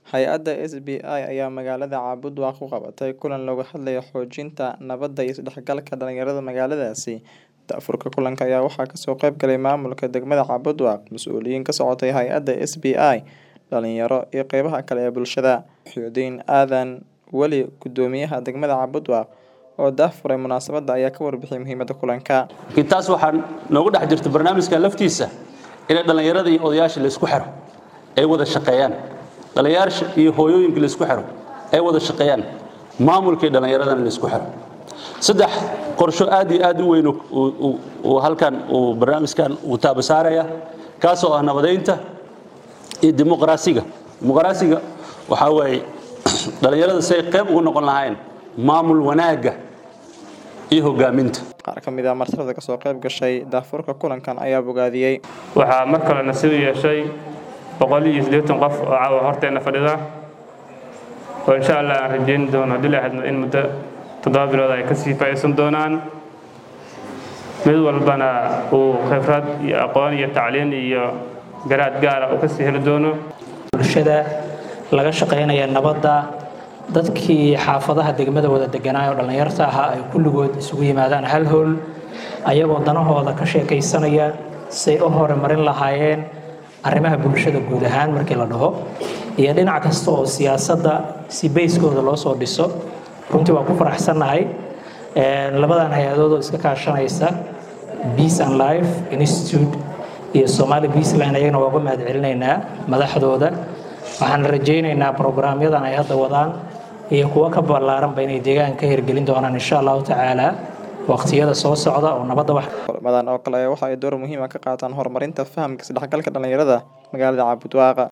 Hay'adda SBI ayaa magaalada Cabudwaaq ku qabatay kulan looga hadlayo xoojinta nabadda iyo isdhexgalka dhalinyarada magaaladaasi. Daafurka kulanka ayaa waxaa kasoo qayb galay maamulka degmada Cabudwaaq, mas'uuliyiin ka socotay hay'adda SBI, dhalinyaro, iyo qeybaha kale ee bulshada. Xusein Aadan Weli, Guddoomiyaha degmada Cabudwaaq, oo daahfuray munaasabadda ayaa ka warbixiyay muhiimadda kulanka. taas waxaa noogu dhex jirta barnaamijka laftiisa in dhalinyarada iyo odayaasha la isku xiro ay wada shaqeeyaan dhalinyarada iyo hooyooyinka la isku xiro ay wada shaqeeyaan maamulka iyo dhalinyaradana la isku xiro saddex qorsho aad iyo aad u weyn uu halkan uu barnaamijkan uu taabasaaraya kaasoo ah nabadeynta iyo dimuqraasiga dimuqraasiga waxaa waaye dhalinyarada si ay qayb ugu noqon lahayn maamul wanaagga iyo hogaaminta Qaar ka mid ah martirada kasoo qayb gashay daafurka kulankan ayaa bogaadiyey. waxaa mar kale nasiib u yeeshay boqol iyo siddeetan qof oo caawa horteena fadhida oo insha allah aan rajeyn doono haddii la hadno in muddo toddoba bilood ay kasii faa'iidaysan doonaan mid walbana uu khibrad iyo aqoon iyo tacliin iyo garaad gaara uu kasii heli doono bulshada laga shaqaynaya nabadda dadkii xaafadaha degmada wada deganaa oo dhallinyarta ahaa ay kulligood isugu yimaadaan hal howl ayagoo danahooda ka sheekaysanaya say u horumarin lahaayeen arrimaha bulshada guud ahaan markii la dhaho iyo dhinac kasta oo siyaasadda si bayskooda loo soo dhiso runtii waa ku faraxsannahay labadan hay-adood oo iska kaashanaysa peace and life institute iyo somali peaceline ayagana waa uga mahad celinaynaa madaxdooda waxaan rajaynaynaa programyadan ay hadda wadaan iyo kuwo ka ballaaranba inay deegaanka ka hirgelin doonaan insha allahu tacaala waqtiyada soo socda oo nabadda wax Kulamadan oo kale waxa ay door muhiim ah ka qaataan horumarinta fahamka isdhexgalka dhalinyarada magaalada Cabudwaaq.